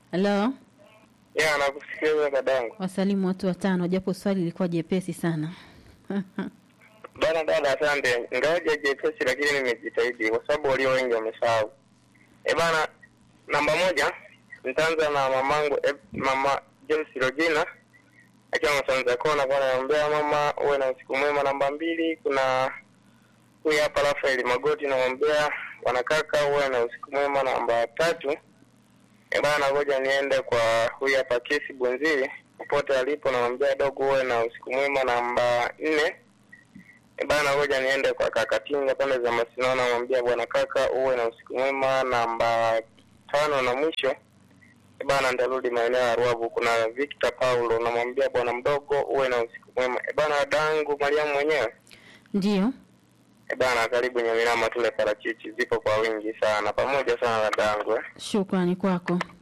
Halo, Ya, nakusikiliza dadangu. wasalimu watu watano, japo swali lilikuwa jepesi sana. Bana dada, asante. Ingawaje jepesi, lakini nimejitahidi kwa sababu walio wengi wamesahau. E bana, namba moja nitaanza na mamangu e, mama James Rogina akiwa Masanza Kona, bwana naombea mama uwe na usiku mwema. Namba mbili kuna huyu hapa Rafael Magoti, naombea bwana kaka uwe na usiku mwema. Namba tatu e bana, ngoja niende kwa huyu hapa Kesi Bunzili popote alipo, namwambia dogo uwe na usiku mwema. Namba nne E bana, ngoja niende kwa kaka Tinga pande za Masino, namwambia bwana kaka uwe na usiku mwema. Namba tano na mwisho e bana, nitarudi maeneo ya Ruavu, kuna Victor Paulo, namwambia bwana mdogo uwe na usiku mwema. E bana, dangu Mariamu mwenyewe Ndiyo, e bana, karibu Nyamirama, tule parachichi zipo kwa wingi sana, pamoja sana na dangu eh. shukrani kwako.